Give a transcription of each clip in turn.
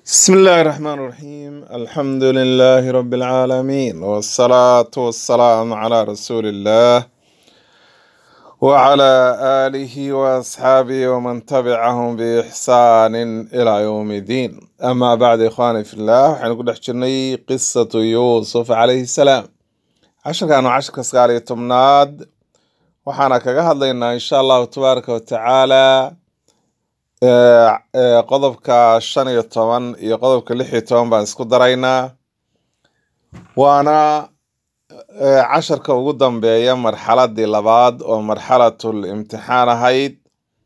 بسم الله الرحمن الرحيم الحمد لله رب العالمين والصلاة والسلام على رسول الله وعلى آله وأصحابه ومن تبعهم بإحسان إلى يوم الدين أما بعد إخواني في الله وحين نحكي قصة يوسف عليه السلام عشر كانوا عشر كسغالي تمناد وحانا كغهد لنا إن شاء الله تبارك وتعالى ee ee qodobka shan iyo toban iyo qodobka lix iyo toban baan isku daraynaa waana ee, casharka ugu dambeeya marxaladii labaad oo marxalatul imtixaan ahayd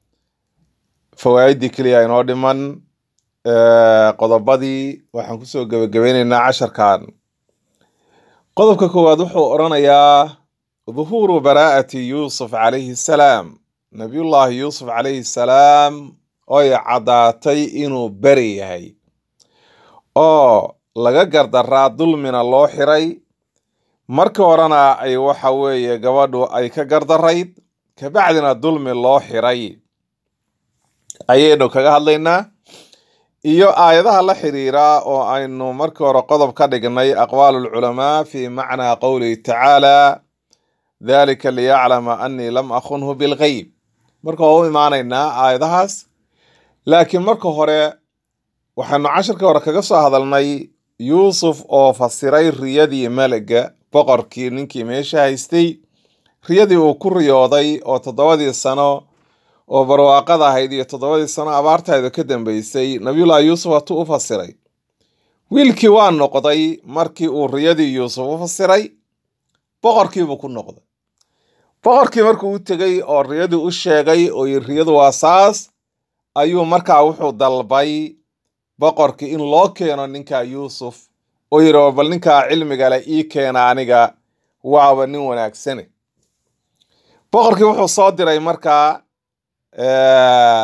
fawaaidii keliya inoo dhiman ee, qodobadii waxaan kusoo gebagabeyneynaa casharkan qodobka koowaad wuxuu odhanayaa dhuhuuru baraa'ati yuusuf calayhi salaam nabiyullaahi yuusuf calayhi salaam oy caddaatay inuu beri yahay oo laga gardaraa dulmina loo xiray markii horena ay waxa weeye gabadhu ay ka gardarayd kabacdina dulmi loo xiray ayaynu kaga hadlaynaa iyo aayadaha la xiriira oo aynu markii hore qodob ka dhignay aqwaalu lculamaa fi macnaa qowlihi tacaala dalika liyaclama annii lam akhunhu bilgeyb marka waa u imaanaynaa aayadahaas laakiin marka hore waxaanu casharkii hore kaga soo hadalnay yuusuf oo fasiray riyadii meliga boqorkii ninkii meesha haystay riyadii uu ku riyooday oo toddobadii sano oo barwaaqada ahayd iyo toddobadii sano abaartayda ka dambeysay nabiyullaahi yuusuf hatuu u fasiray wiilkii waa noqday markii uu riyadii yuusuf u fasiray boqorkiibuu ku noqday boqorkii markuu u tegey oo riyadii u sheegay oo yiri riyadu waa saas ayuu markaa wuxuu dalbay boqorkii in loo keeno ninka yuusuf oo yidhi "War bal ninkaa cilmiga leh ii keena aniga waaba nin wanaagsane boqorkii wuxuu soo diray markaa eh,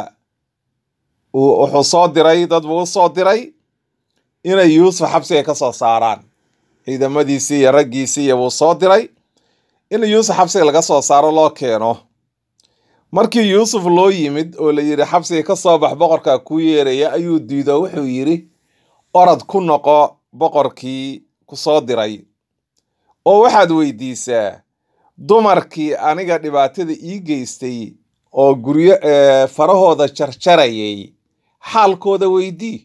uu- wuxuu soo diray dad buu u soo diray inay yuusuf xabsiga ka soo saaraan ciidamadiisii iyo raggiisii iyo buu soo diray in yuusuf xabsiga laga soo saaro loo keeno markii yuusuf loo yimid oo la yidhi xabsiga ka soo bax boqorkaa kuu yeeraya ayuu diido wuxuu yidhi orod ku noqo boqorkii ku soo diray oo waxaad weydiisaa dumarkii aniga dhibaatada ii geystay oo guryo ee, farahooda jarjarayay xaalkooda weydii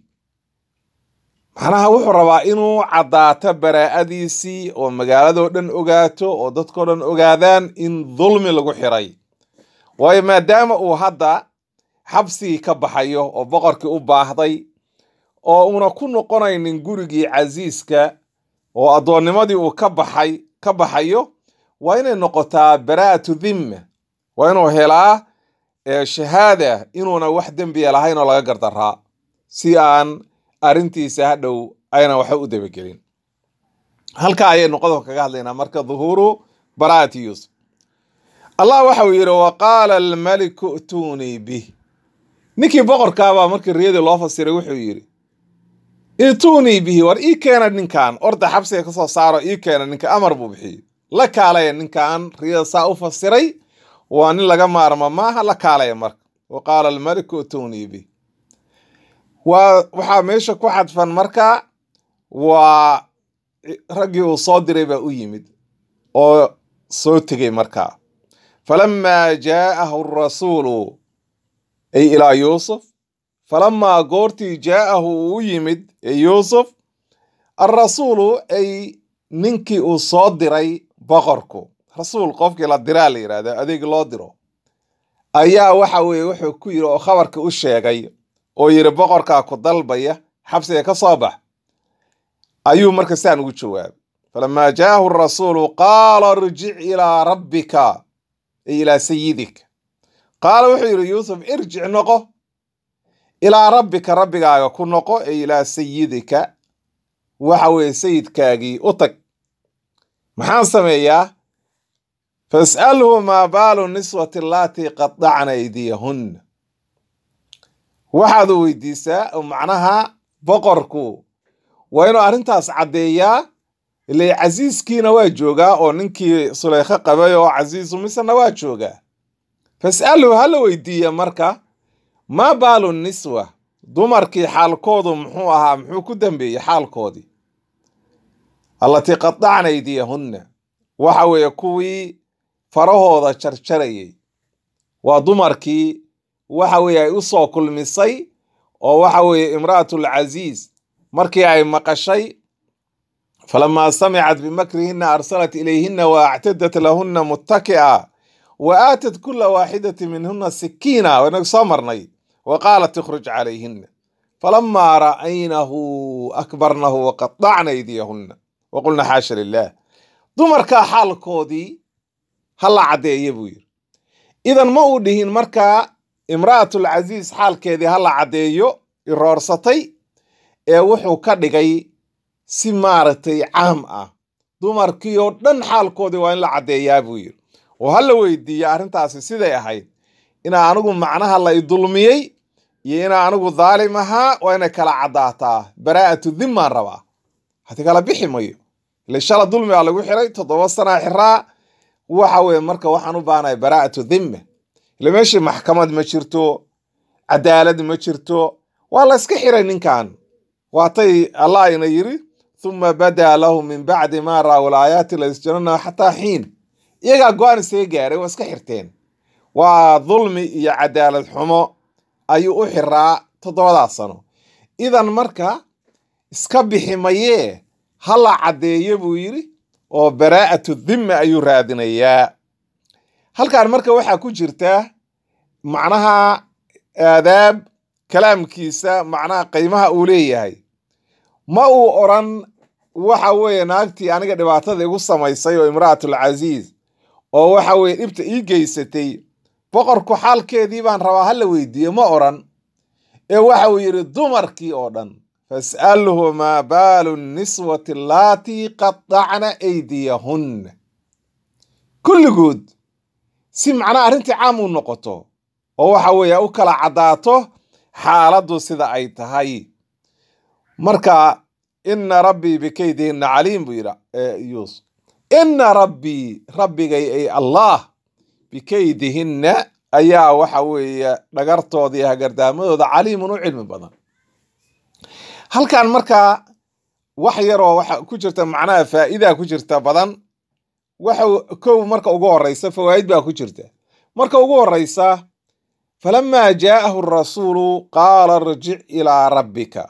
macnaha wuxuu rabaa inuu caddaato baraa'adiisii oo magaaladoo dhan ogaato oo dadkoo dhan ogaadaan in dulmi lagu xiray waayo maadaama uu hadda xabsigii ka baxayo oo boqorkii u baahday oo uuna ku noqonaynin gurigii casiiska oo addoonnimadii uu ka baxay ka baxayo waa inay noqotaa baraa'atu dhimma waa inuu helaa ee, shahaada inuuna wax dembiya lahayn oo laga gardaraa si aan arrintiisa hadhow ayna waxba u dabagelin halka ayaynu qodobka kaga hadlaynaa marka dhuhuuru baraa'ati yuusuf allah waxa uu yidhi waqaala almaliku i'tuunii bih ninkii boqorkaabaa markii riyadii loo fasiray wuxuu yidhi i'tuunii bihi war ii keena ninkan orda xabsiga ka soo saaro ii keena ninka amar buu bixiyey la kaalaya ninkan riyada saa u fasiray waa nin laga maarma maaha la kaalaya marka waqaala almaliku i'tuunii bih waa waxaa meesha ku xadfan marka waa raggii uu soo diray baa u yimid oo soo tegey markaa falamaa jaa'ahu rasuulu ay ilaa yuusuf falamaa goortii jaa'ahu uu u yimid ee yuusuf alrasuulu ay ninkii uu soo diray boqorku rasuul qofkii la diraa la yidhahda adeeg loo diro ayaa waxa weeye wuxuu ku yidhi oo khabarka u sheegay oo yidhi boqorkaa ku dalbaya xabsiga ka soo bax ayuu marka saan ugu jawaabay falamaa jaa'ahu rasuulu qaala irjic ilaa rabbika ay ilaa sayidik qaala wuxuu yidhi yuusuf irjic noqo ilaa rabbika rabbigaaga ku noqo ay ilaa sayidika waxa weeye sayidkaagii u tag maxaan sameeyaa fas'alhu maa baalu niswati allaatii qadacna aydiyahunna waxaad weydiisaa oo macnaha boqorku waa inuu arrintaas caddeeyaa ile casiiskiina waa joogaa oo ninkii sulaykho qabay oo casiisu misrna waa joogaa fas'alhu hala weydiiya marka maa baalu niswa dumarkii xaalkoodu muxuu ahaa muxuu ku dambeeyey xaalkoodii allatii qadacna aydiyahunna waxa weeye kuwii farahooda jarjarayay waa dumarkii waxa weeye ay u soo kulmisay oo waxa weeye imra'atul casiis markii ay maqashay falamaa samicat bimakrihinna arsalat ilayhinna wa actadat lahunna muttaki'a wa aatat kula waaxidati minhuna sikiina waynagu soo marnay wa qaalat ikhruj calayhinna falamaa ra'aynahu akbarnahu waqadacna aydiyahunna waqulna xaasha lilah dumarkaa xaalkoodii ha la caddeeye buu yidhi idan ma uu dhihin markaa imra'atul casiis xaalkeedii ha la caddeeyo iroorsatay ee wuxuu ka dhigay si maaragtay caam ah dumarkii oo dhan xaalkoodii waa in la caddeeyaa buu yidhi oo ha la weydiiya arrintaasi siday ahayd inaa anigu macnaha la idulmiyey iyo inaa anigu daalim ahaa waa inay kala caddaataa baraa'atu dhimmaan rabaa hadi kala bixi mayo ile shala dulmi baa lagu xiray toddoba sanaa xiraa waxa weye marka waxaan u baahanahay baraa'atu dhimma ile meeshii maxkamad ma jirto cadaalad ma jirto waa la iska xiray ninkan waatay allah ina yiri thuma badaa lahu min bacdi ma ra'aw laayaati laysjanana xataa xiin iyagaa go-aan isaga gaaray waa iska xirteen waa dulmi iyo cadaalad xumo ayuu u xiraa toddobadaas sano idan marka iska bixi mayee ha la caddeeyo buu yidhi oo baraa'atu dhimma ayuu raadinayaa halkan marka waxaa ku jirta macnaha aadaab kalaamkiisa macnaha qiimaha uu leeyahay ma uu odran waxa weeye naagtii aniga dhibaatada igu samaysay oo imra'atul casiis oo waxa weeye dhibta ii geysatay boqorku xaalkeedii baan rabaa ha la weydiiye ma odran ee waxa uu yidhi dumarkii oo dhan fas'alhu maa baalu niswati allaatii qadacna aydiyahunna kulligood si macnaha arrintii caam u noqoto oo waxa weeye u kala caddaato xaaladdu sida ay tahay marka ina rabbii bikaydihinna caliim buu yidhi yuusuf ina rabbii rabbigay ay allah bikaydihinna ayaa waxa weeye dhagartooda iyo hagardaamadooda caliimun u cilmi badan halkan markaa wax yaroo waxa ku jirta macnaha faa'idaa ku jirta badan waxa kow marka ugu horeysa fawaa'id baa ku jirta marka ugu horeysa falamaa jaa'ahu rasuulu qaala irjic ilaa rabbika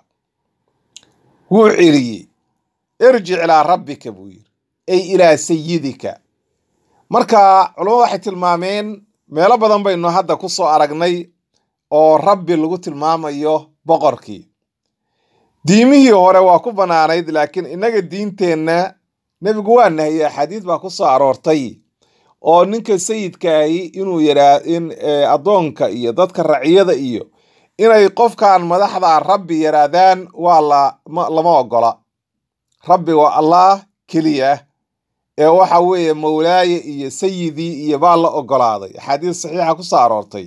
wuu celiyey irjic ilaa rabbika buu yidhi ay ilaa sayidika marka culamadu waxay tilmaameen meelo badan baynu hadda ku soo aragnay oo rabbi lagu tilmaamayo boqorkii diimihii hore waa ku bannaanayd laakiin innaga diinteenna nebigu waa nahiyey axaadiis baa ku soo aroortay oo ninka sayidkaahi inuu yaraa in addoonka iyo dadka raciyada iyo inay qofkan madaxda rabbi yaraadaan waa la lama ogola rabbi waa allah keliya ee waxa weeye mawlaaye iyo sayidii iyo baa la ogolaaday axaadiis saxiixa ku soo aroortay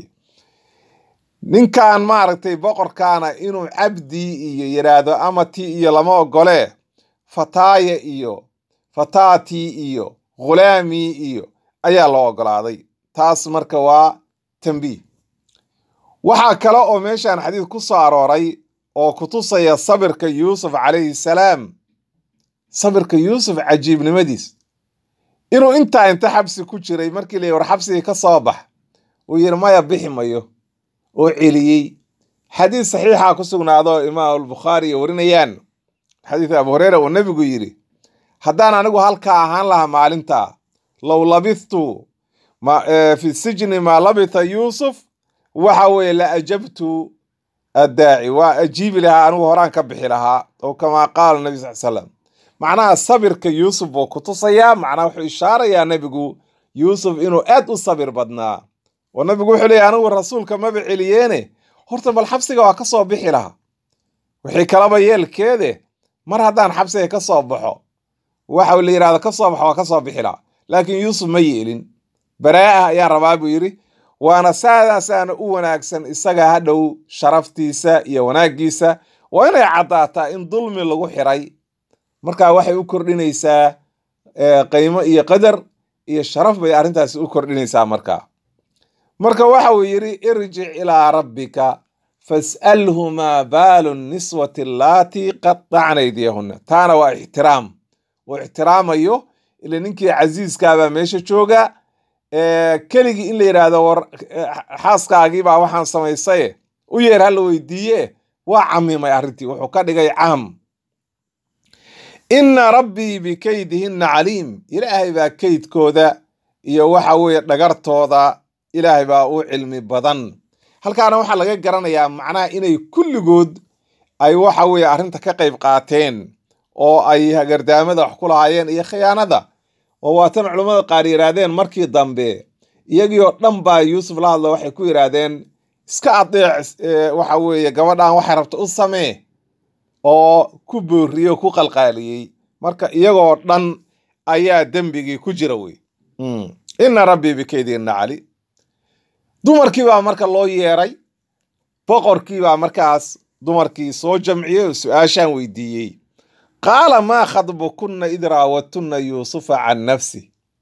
ninkan maaragtay boqorkaana inuu cabdi iyo yaraado amati iyo lama ogole fataaya iyo fataati iyo ghulaami iyo ayaa loo ogolaaday taas marka waa tambiih waxaa kale oo meeshan xadiis ku soo arooray oo kutusaya sabirka yuusuf calayhi salaam sabirka yuusuf cajiibnimadiis inuu intaa inta xabsi ku jiray markii la war xabsigii ka soo bax uu yidhi maya bixi mayo oo celiyey xadiis saxiixa ku sugnaado imaam albukhaari iyo warinayaan xadiis abu hureyra uu nebigu yidhi haddaan anigu halkaa ahaan lahaa maalintaa low labithtu fi sijni maa labita yuusuf waxa weeye la ajabtu addaaci waa ajiibi lahaa anigu horaan ka bixi lahaa oo kamaa qaala nabi sal slam macnaha sabirka yuusuf buu kutusayaa macnaha wuxuu ishaarayaa nebigu yuusuf inuu aad u sabir badnaa oo nabigu wuxuu leeyahy anigu rasuulka maba celiyeene horta bal xabsiga waa ka soo bixi lahaa wixii kalaba yeelkeede mar haddaan xabsiga ka soo baxo waxa la yidhahda ka soo baxo waa ka soo bixi lahaa laakiin yuusuf ma yeelin baraa'a ayaa rabaa buu yidhi waana saadaasaana u wanaagsan isaga hadhow sharaftiisa iyo wanaaggiisa waa inay caddaataa in dulmi lagu xiray marka waxay u kordhinaysaa qiimo iyo qadar iyo sharaf bay arrintaasi u kordhinaysaa markaa marka waxa uu yidhi irjic ilaa rabbika fas'alhumaa baalu niswati allaatii qadacna aydiyahunna taana waa ixtiraam uu ixtiraamayo ila ninkii casiiskaabaa meesha jooga keligii in la yidhaahdo war xaaskaagiibaa waxaan samaysaye u yeer hala weydiiye waa camimay arrintii wuxuu ka dhigay caam inna rabbii bikaydihinna caliim ilaahay baa kaydkooda iyo waxa weeye dhagartooda ilaahay baa u cilmi badan halkaana waxaa laga garanayaa macnaha inay kulligood ay waxa weeye arrinta ka qayb qaateen oo ay hagardaamada wax ku lahaayeen iyo khiyaanada oo waatan culammada qaar yidhaahdeen markii dambe iyagii oo dhan baa yuusuf la hadlo waxay ku yidhaahdeen iska adeec waxa weeye gabadhan waxay rabta u samee oo ku booriyo ku qalqaaliyey marka iyagoo dhan ayaa dembigii ku jira wey inna rabbii bikaydinna cali dumarkii baa marka loo yeeray boqorkii baa markaas dumarkii soo jamciyey oo su-aashaan weydiiyey qaala maa khadbukunna id raawadtunna yuusufa can nafsi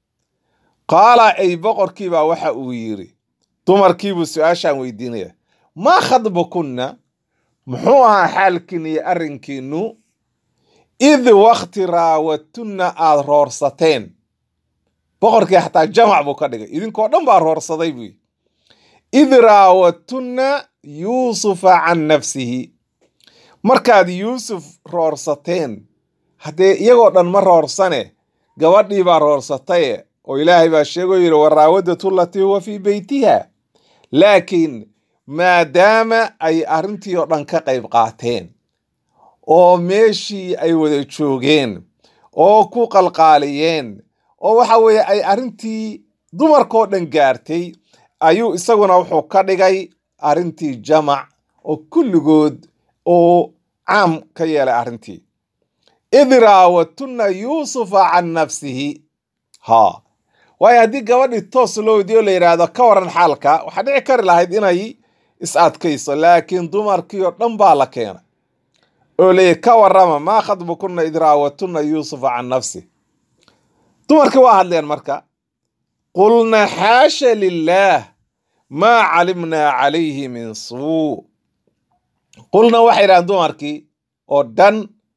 qaala ay boqorkiibaa waxa uu yidhi dumarkiibuu su-aashaan weydiinaya maa khadbukunna muxuu ahaa xaalkiin iyo arrinkiinnu id wakti raawadtunna aad roorsateen boqorkii xataa jamac buu ka dhigay idinkoo dhan baa roorsaday buu id raawadtunna yuusufa can nafsihi markaad yuusuf roorsateen haddee iyagoo dhan ma roorsane gabadhii baa roorsataye oo ilaahay baa sheegoo yidhi waraawadatu latii huwa fii beytiha laakiin maadaama ay arrintii oo dhan ka qayb qaateen oo meeshii ay wada joogeen oo ku qalqaaliyeen oo waxa weeye ay arrintii dumarkoo dhan gaartay ayuu isaguna wuxuu ka dhigay arrintii jamac oo kulligood oo caam ka yeelay arrintii id raawadtunna yuusufa can nafsihi ha waayo haddii gabadhii toos loo weydiyo la yidhaahdo ka waran xaalka waxaa dhici kari lahayd inay is adkayso laakiin dumarkii oo dhan baa la keenay oo leeyahy ka warrama maa khadbukunna id raawadtunna yuusufa can nafsi dumarkii waa hadleen marka qulna xaasha lilaah maa calimnaa calayhi min suu qulna waxay idhahdeen dumarkii oo dhan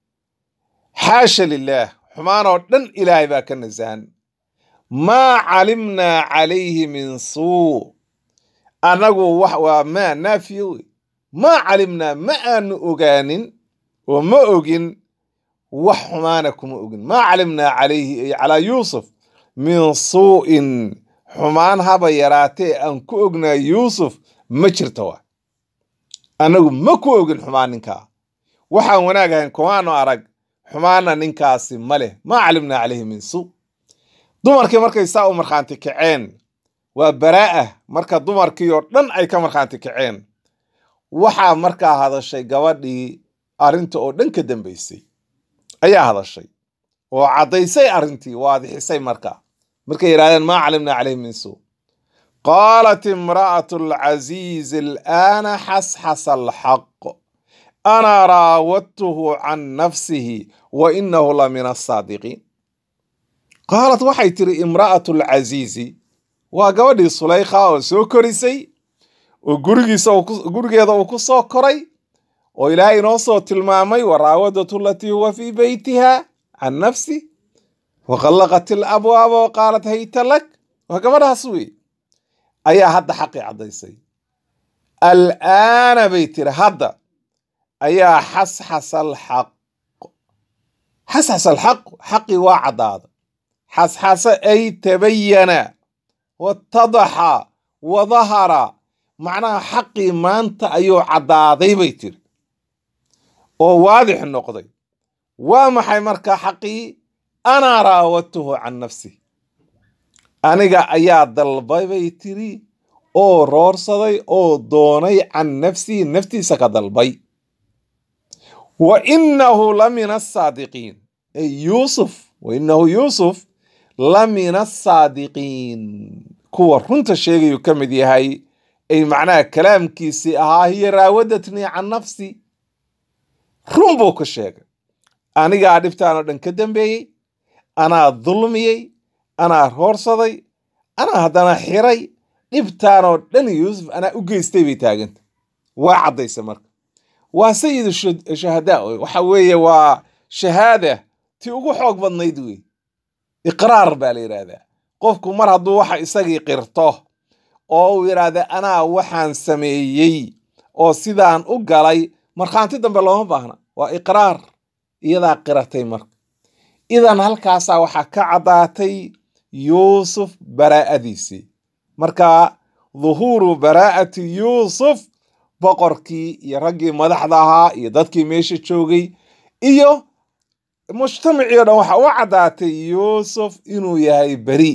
xaasha lilaah xumaan oo dhan ilaahay baa ka nasahan maa calimnaa calayhi min suu annagu wax waa maa naafiyo wey maa calimnaa ma aanu ogaanin oo ma ogin wax xumaana kuma ogin maa calimnaa calayhi ay calaa yuusuf min suu'in xumaan haba yaraatee aan ku ognaa yuusuf ma jirta waa annagu ma ku ogin xumaan ninkaa waxaan wanaag ahayn kumaanu arag xumaana ninkaasi ma leh maa calimnaa calayhi min suu dumarkii markay saa u markhaanti kaceen waa baraa'ah marka dumarkii oo dhan ay ka markhaanti kaceen waxaa markaa hadashay gabadhii arrinta oo dhan ka dambaysay ayaa hadashay oo caddaysay arrintii waadixisay markaa markay yidhahdeen maa calimnaa calayhi min suu qaalat imra'atu alcasiizi alaana xasxasa alxaq ana raawadtuhu can nafsihi wa inahu la min asaadiqiin qaalat waxay tiri imra'atu alcasiizi waa gabadhii sulaykha oo soo korisay oo gurigiisa gurigeeda uu ku soo koray oo ilaahay inoo soo tilmaamay waraawadatu latii huwa fii beytiha can nafsi waqallaqat ilabwaaba wa qaalat hayta lak waa gabadhaas wey ayaa hadda xaqii caddaysay alaana bay tiri hadda ayaa xasxasa alxaq xasxasa alxaq xaqii waa caddaada xasxasa ay tabayana watadaxa wadahara macnaha xaqii maanta ayuu caddaaday bay tiri oo waadix noqday waa maxay marka xaqii anaa raawadtuhu can nafsi aniga ayaa dalbay bay tiri oo roorsaday oo doonay can nafsihi naftiisa ka dalbay wa inahu la min asaadiqiin ay yuusuf wa inahu yuusuf la min asaadiqiin kuwa runta sheegayuu ka mid yahay ay macnaha kalaamkiisii ahaa hiya raawadatnii can nafsi run buu ka sheegay anigaa dhibtaan oo dhan ka dambeeyey anaa dulmiyey anaa roorsaday anaa haddana xiray dhibtaan oo dhan yuusuf anaa u geystay bay taaganta waa caddaysa marka waa sayid shu- shuhadaa wey. waxa weeye waa shahaada ti ugu xoog badnayd wey iqraar baa la yidhaahdaa qofku mar hadduu waxa isagii qirto oo uu yidhaahda anaa waxaan sameeyey oo sidaan u galay markhaanti dambe looma baahna waa iqraar iyadaa qiratay marka idan halkaasaa waxaa ka caddaatay yuusuf baraa'adiisii marka dhuhuuru baraa'ati yuusuf boqorkii iyo raggii madaxda ahaa iyo dadkii meesha joogay iyo mujtamacii o dhan waxa u caddaatay yuusuf inuu yahay beri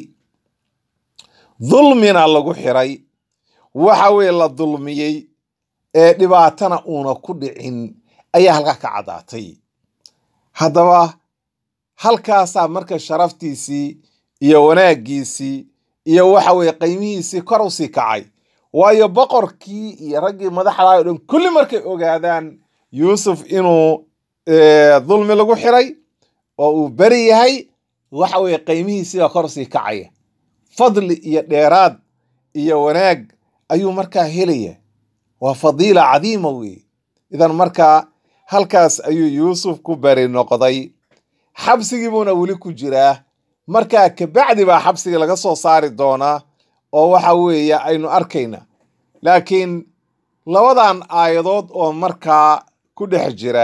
dulmina lagu xiray waxa weye la dulmiyey ee dhibaatana uuna ku dhicin ayaa halkaa ka caddaatay haddaba halkaasaa marka sharaftiisii iyo wanaaggiisii iyo waxa weye qiimihiisii kor usii kacay waayo boqorkii iyo raggii madaxda o dhan kulli markay ogaadaan yuusuf inuu eh, dulmi lagu xiray oo uu beri yahay waxa weye qiimihiisii baa kor usii kacaya fadli iyo dheeraad iyo wanaag ayuu markaa helaya waa fadiila cadiima weeye idan markaa halkaas ayuu yuusuf ku beri noqday xabsigii buuna weli ku jiraa markaa kabacdi baa xabsigii laga soo saari doonaa oo waxa weeye aynu arkayna laakiin labadan aayadood oo markaa ku dhex jira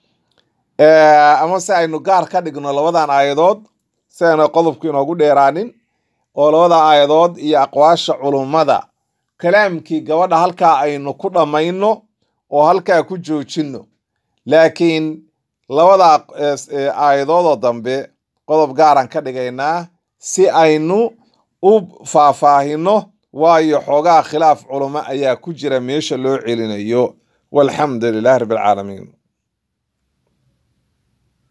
eh, ama se aynu gaar ka dhigno labadan aayadood si ayna qodobku inoogu dheeraanin oo labada aayadood iyo aqwaasha culummada kalaamkii gabadha halkaa aynu ku dhammayno oo halkaa ku joojinno laakiin labada eh, eh, aayadoodoo dambe qodob gaaraan ka dhigaynaa si aynu u faahfaahino waayo xoogaa khilaaf culummo ayaa ku jira meesha loo celinayo walxamdu lilahi rabbi alcaalamiin